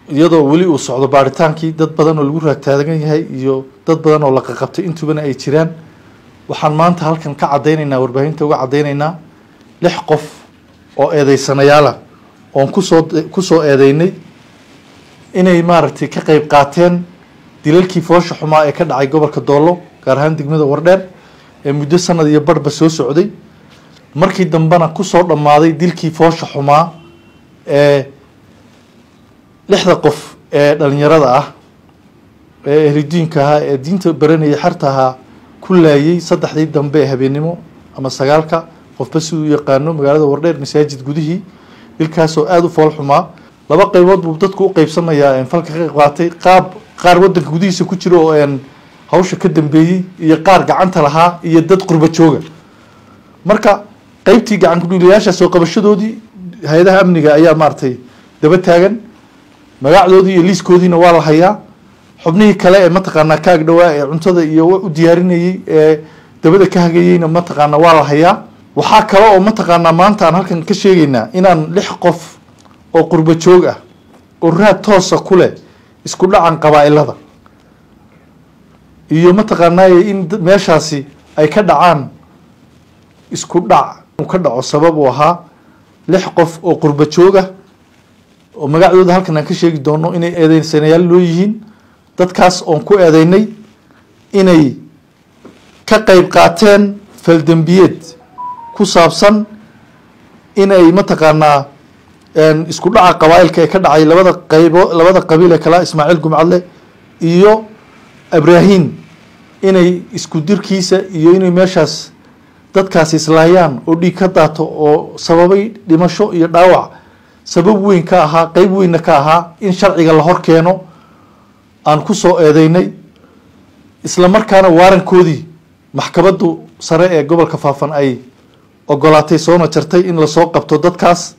iyadoo weli uu socdo baaritaankii dad badan oo lagu raagtaagan yahay iyo dad badan oo la qaqabtay intubana ay jiraan waxaan maanta halkan ka caddaynaynaa warbaahinta uga caddaynaynaa lix qof oo eedeysanayaala oon kusoo kusoo eedeynay inay maaragtay ka qeyb qaateen dilalkii foosha xumaa ee ka dhacay gobolka doollo gaar ahaan degmada wardheer ee muddo sanad iyo barhba soo socday markii dambena kusoo dhammaaday dilkii foosha xumaa ee lixda qof ee dhalinyarada ah ee ehlidiinka ahaa ee diinta baranayay xerta ahaa ku laayay saddexdii dambe ee habeennimo ama sagaalka qofba si uu yaqaano magaalada wardheer masaajid gudihii dilkaasoo aada u fool xumaa laba qaybood buu dadku u qeybsamayaa falka ka qayb qaatay qaab qaar waddanka gudihiisa ku jiro oo hawsha ka dambeeyey iyo qaar gacanta lahaa iyo dad qurba jooga marka qeybtii gacan kudhiilayaasha soo qabashadoodii hay-adaha amniga ayaa maaragtay daba taagan magacdoodii iyo liiskoodiina waa la hayaa xubnihii kale ee mataqaanaa ka agdhowaa ee cuntada iyo u diyaarinayey ee dabada ka hagayeyna mataqaanaa waa la hayaa waxaa kale oo mataqaanaa maanta aan halkan ka sheegaynaa inaan lix qof oo qurbo joog ah oo raad toosa ku leh isku dhacan qabaa-ilada iyo mataqaanaaye in meeshaasi ay ka dhacaan isku dhac uu ka dhaco sabab uu ahaa lix qof oo qurbo joog ah oo magacdooda halkan aan ka sheegi doono inay eedeysanayaal loo yihiin dadkaas oon ku eedeynay inay ka qeyb qaateen faldembiyeed ku saabsan inay mataqaanaa isku dhaca qabaa-ilka ee ka dhacay labada qaybo labada qabiil ee kala ismaaciil gumcadle iyo abrahim inay isku dirkiisa iyo inay meeshaas dadkaasi islaayaan oo dhiig ka daato oo sababay dhimasho iyo dhaawac sabab weyn ka ahaa qeyb weynna ka ahaa in sharciga la hor keeno aan ku soo eedeynay isla markaana waarankoodii maxkamaddu sare ee gobolka faafan ay ogolaatay soona jartay in lasoo qabto dadkaas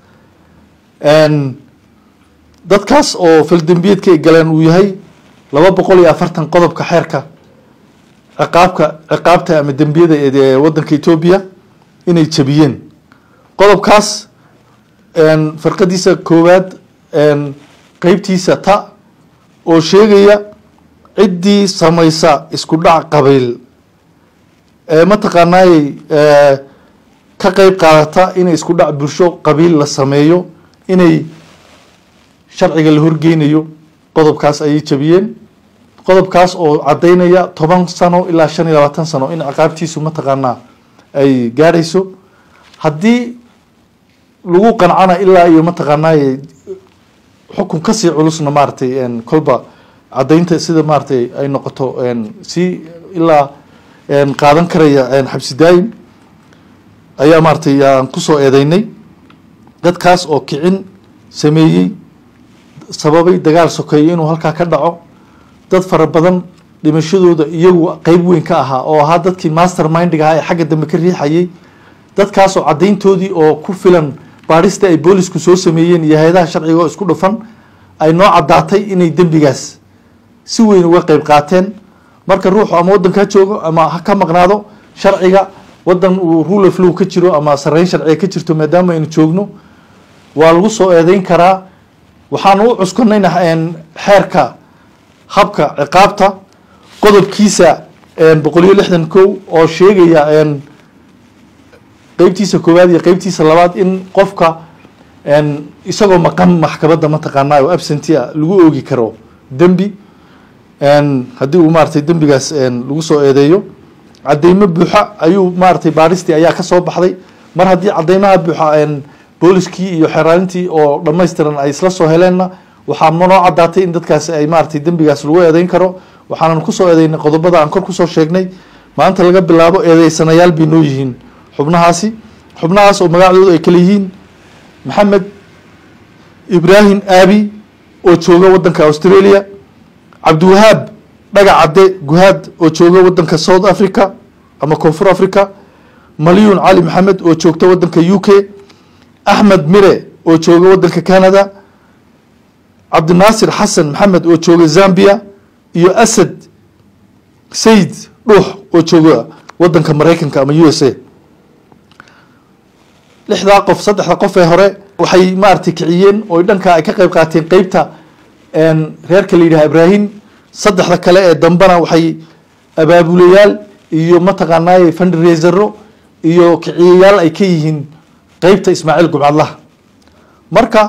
dadkaas oo faldembiyeedka ay galeen uu yahay laba boqol iyo afartan qodobka xeerka ciqaabka ciqaabta ama dembiyada ee waddanka etoobiya inay jabiyeen qodobkaas farqadiisa koowaad qeybtiisa ta oo sheegaya ciddii samaysa isku dhac qabiil ee mataqaanaayey ka qeyb qaadata inay isku dhac bulsho qabiil la sameeyo inay sharciga la horgeynayo qodobkaas ayay jabiyeen qodobkaas oo caddaynaya toban sano ilaa shan iyo labaatan sano in ciqaabtiisu mataqaanaa ay gaadhayso haddii lagu qancana ilaa iyo mataqaanaaye xukun kasii culusna maaratay kolba caddaynta sida maaratay ay noqoto si ilaa qaadan karaya xabsi daayim ayaa maaratay aan kusoo eedeynay dadkaas oo kicin sameeyey sababay dagaal sokeeye inuu halkaa ka dhaco dad fara badan dhimashadooda iyagu qeyb weyn ka ahaa oo ahaa dadkii master mindiga ahaa ee xagga dambe ka riixayay dadkaasoo caddayntoodii oo ku filan baadhista ay boolisku soo sameeyeen iyo hay-adaha sharciga oo isku dhufan ay noo caddaatay inay dembigaas si weyn uga qeyb qaateen marka ruuxu ama waddanka ha joogo ama ha ka maqnaado sharciga waddan uu rule of law ka jiro ama sareyn sharciga ka jirto maadaama aynu joogno waa lagu soo eedeyn karaa waxaanu u cuskanayna xeerka habka ciqaabta qodobkiisa boqol iyo lixdan kow oo sheegaya qeybtiisa koowaad iyo qeybtiisa labaad in qofka isagoo maqan maxkamadda mataqaanaa oo absenty a lagu oogi karo dembi haddii uu maaratay dembigaas lagu soo eedeeyo cadeymo buuxa ayuu maaratay baadhistii ayaa kasoo baxday mar haddii cadeymaha buuxa booliskii iyo xeraalintii oo dhammaystiran ay isla soo heleenna waxaa noo caddaatay in dadkaasi ay maaratay dembigaas lagu eedeyn karo waxaanan kusoo eedeynay qodobada aan kor kusoo sheegnay maanta laga bilaabo eedeysanayaal bay noo yihiin xubnahaasi xubnahaas oo magacdoodu ay kala yihiin maxamed ibraahim aabi oo jooga waddanka australia cabdiwahaab dhagac cadde guhaad oo jooga waddanka south africa ama koonfur africa malyun cali maxamed oo joogta waddanka u k axmed mire oo jooga waddanka canada cabdinaasir xasan maxamed oo jooga zambia iyo asad sayid dhuux oo jooga waddanka maraykanka ama u s a lixdaa qof saddexda qof ee hore waxay maaragtay kiciyeen oo dhanka ay ka qeyb qaateen qeybta reerka la yidhaha ibrahim saddexda kale ee dambena waxay abaabulayaal iyo mataqaanaaye fundraisero iyo kiciyayaal ay ka yihiin qeybta ismaaciil gumcadlaha marka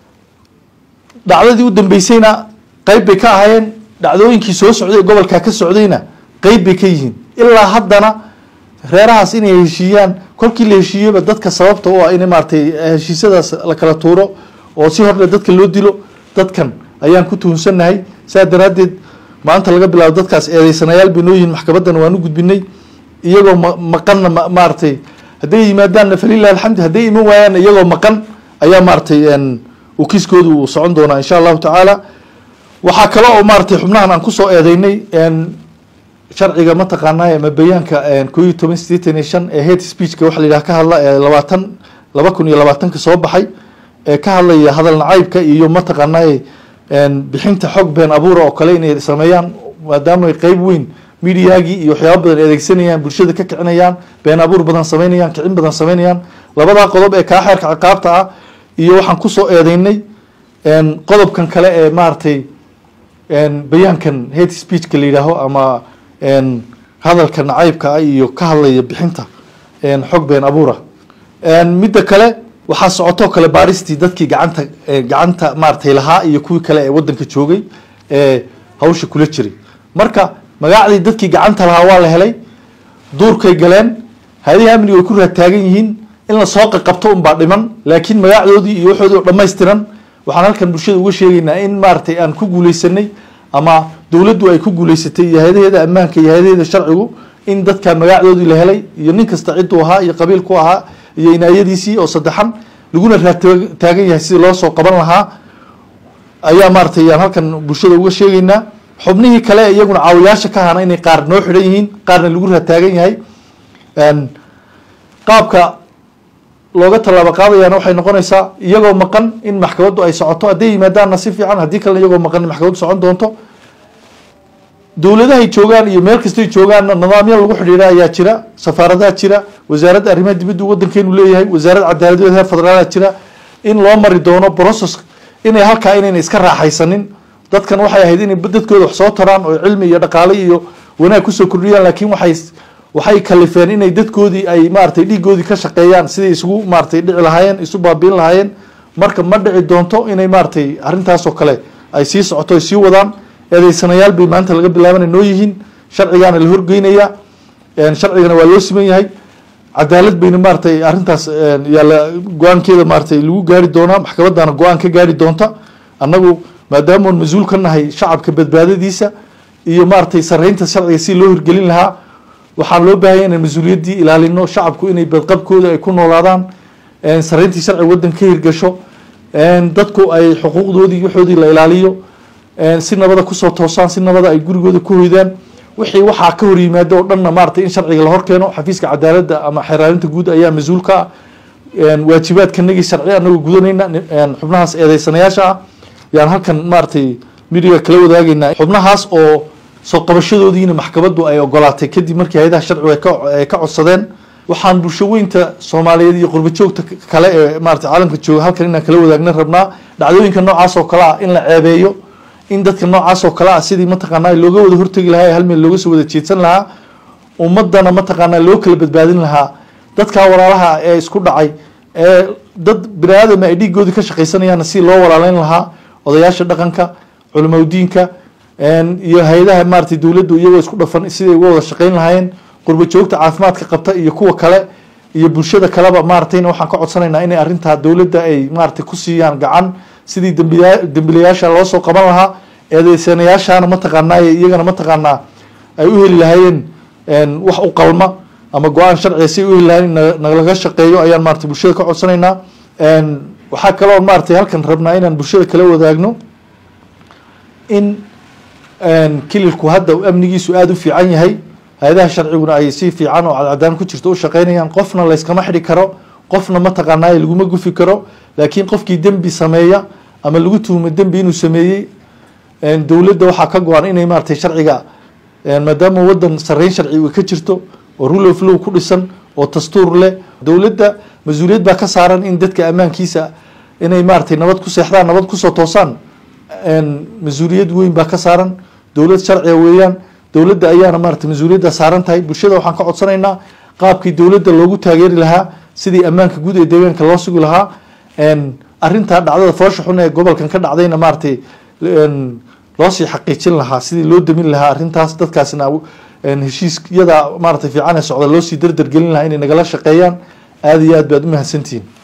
dhacdadii u dambeysayna qeyb bay ka ahaayeen dhacdooyinkii soo socday gobolkaa ka socdayna qeyb bay ka yihiin ilaa haddana reerahaas inay heshiiyaan kolkii la heshiiyeba dadka sababta u ah in maaratay heshiisyadaas la kala tuuro oo si horle dadka loo dilo dadkan ayaan ku tuhunsannahay saa daraaddeed maanta laga bilaabo dadkaas eedeysanayaal bay noo yihiin maxkamaddana waan u gudbinay iyagoo ma maqanna ma maaratay hadday yimaadaanna falilah alxamd hadday iman waayaanna iyagoo maqan ayaa maaratay uu kiiskooda uu socon doonaa insha allahu tacaala waxaa kale oo maaratay xubnahan aan kusoo eedeynay sharciga mataqaanaa ama bayaanka ko iyo toban sideetan iyo shan ee hate speechka waxa la yidhaha ka hadla ee labaatan laba kun iyo labaatanka soo baxay ee ka hadlaya hadal nacaybka iyo mataqaanaa bixinta xog been abuura oo kale inay sameeyaan maadaama ay qeyb weyn mediagii iyo waxyaaba badan adeegsanayaan bulshada ka kicinayaan been abuur badan sameynayaan kicin badan sameynayaan labadaa qodob ee kaa xeerka ciqaabta ah iyo waxaan kusoo eedeynay qodobkan kale ee maaragtay bayaankan hate speechka la yidhaaho ama hadalka nacaybka ah iyo ka hadlaya bixinta xog been abuura midda kale waxaa socotoo kale baaristii dadkii gacanta gacanta maaratay lahaa iyo kuwii kale ee wadanka joogay ee hawsha kula jiray marka magacdii dadkii gacanta lahaa waa la helay duurkay galeen hay-adihii amniga way ku raataagan yihiin in lasoo qaqabto unbaa dhiman laakiin magacdoodii iyo waxoodii oo dhammaystiran waxaan halkan bulshada uga sheegaynaa in maaratay aan ku guuleysanay ama dowladdu ay ku guuleysatay iyo hay-adaheeda ammaanka iyo hay-adaheeda sharcigu in dadka magacdoodii la helay iyo nin kasta cidduu ahaa iyo qabiilku ahaa iyo inaayadiisii oo saddexan laguna raataagan yahay sidii loo soo qaban lahaa ayaa maaratay yaan halkan bulshada uga sheegaynaa xubnihii kale iyaguna caawiyaasha ka hana inay qaar noo xidhan yihiin qaarna lagu raataagan yahay qaabka looga tallaabo qaadayaana waxay noqonaysaa iyagoo maqan in maxkamaddu ay socoto hadday yimaadaanna si fiican haddii kalena iyagoo maqan in maxkamaddu socon doonto dowladahay joogaan iyo meel kastay joogaanna nidaamyo lagu xidhiidha ayaa jira safaaradaha jira wasaaradda arrimaha dibadda wadankeenu leeyahay wasaarad cadaaladweed heer federaala jira in loo mari doono process inay halkaa inayna iska raaxaysanin dadkan waxay ahayd inay dadkooda wax soo taraan oo cilmi iyo dhaqaale iyo wanaag kusoo kordhiyaan laakiin waxay waxay kalifeen inay dadkoodii ay maaratay dhiigoodii ka shaqeeyaan siday isugu maaratay dhici lahaayeen isu baabiin lahaayeen marka ma dhici doonto inay maaratay arrintaasoo kale ay sii socoto ay sii wadaan eedeysanayaal bay maanta laga bilaabana noo yihiin sharcigaana la horgeynaya sharcigana waa loo siman yahay cadaalad bayna maaratay arrintaas yaala go-aankeeda maaratay lagu gaari doonaa maxkamadana go-aan ka gaari doonta annagu maadaamoon mas-uul ka nahay shacabka badbaadadiisa iyo maaratay sareynta sharciga si loo hirgelin lahaa waxaan loo baahanya inaan mas-uuliyaddii ilaalino shacabku inay badqabkooda ay ku noolaadaan sareyntii sharciga waddan ka hirgasho dadku ay xuquuqdoodii waxoodii la ilaaliyo si nabada kusoo toosaan si nabada ay gurigooda ku hoydaan wixii waxaa ka hor yimaado oo dhanna maaratay in sharciga la hor keeno xafiiska cadaaladda ama xeraarinta guud ayaa mas-uul ka ah waajibaadkanagii sharci anagoo gudanayna xubnahaas eedeysanayaasha ah yaan halkan maaratay midiga kala wadaagaynaa xubnahaas oo soo qabashadoodiina maxkamaddu ay ogolaatay kadib markii hay-adaha sharcigu ay ka codsadeen waxaan bulsho weynta soomaaliyeed iyo qurba joogta kale ee maarata caalamka jooga halkan inaan kala wadaagna rabnaa dhacdooyinka noocaas oo kale ah in la ceebeeyo in dadka noocaas oo kale ah sidii mataqaanaa looga wada hortegi lahaa ee hal meel looga soo wada jeedsan lahaa ummadana mataqaanaa loo kala badbaadin lahaa dadkaa walaalaha ee isku dhacay ee dad bini aadama ay dhiigoodii ka shaqaysanayaanna si loo walaaleyn lahaa odayaasha dhaqanka culimaudiinka iyo hay-adaha maaratay dowladdu iyagoo isku dhafan siday uga wada shaqeyn lahaayeen qurba joogta caafimaadka qabta iyo kuwa kale iyo bulshada kaleba maaratayna waxaan ka codsanaynaa inay arrintaa dowladda ay maaratay ku siiyaan gacan sidii dambiya dembilayaasha loo soo qaban lahaa eedeysanayaashaana mataqaanaa iyagana mataqaanaa ay u heli lahaayeen wax u qalma ama go-aan sharciga si ay u heli lahayen in nalaga shaqeeyo ayaan maratay bulshada ka codsanaynaa waxaa kaloo maaratay halkan rabnaa inaan bulshada kala wadaagno in kililku hadda amnigiisu aada u fiican yahay hay-adaha sharciguna ay si fiican oo cadcadaan ku jirto u shaqeynayaan qofna layskama xidhi karo qofna mataqaanaa laguma gufi karo laakiin qofkii dembi sameeya ama lagu tuhmo dembi inuu sameeyey dowladda waxaa ka go-an inay maaratay sharciga maadaama wadan sareyn sharci ka jirto oo rule of law ku dhisan oo dastuur leh dowladda mas-uuliyad baa ka saaran in dadka ammaankiisa inay maaratay nabad ku seexdaan nabad kusoo toosaan mas-uuliyad weyn baa ka saaran dowlad sharciga weeyaan dowladda ayaana maarata mas-uuliyadda saaran tahay bulshada waxaan ka codsanaynaa qaabkii dowladda loogu taageeri lahaa sidii ammaanka guud ee deegaanka loo sugi lahaa arrintaa dhacdada foosha xun ee gobolkan ka dhacdayna maaratay loosii xaqiijin lahaa sidii loo damin lahaa arrintaas dadkaasna heshiisyada maaratay fiican ee socda loosii dardargelin lahaa inay nagala shaqeeyaan aada iyo aad baad u mahadsantihiin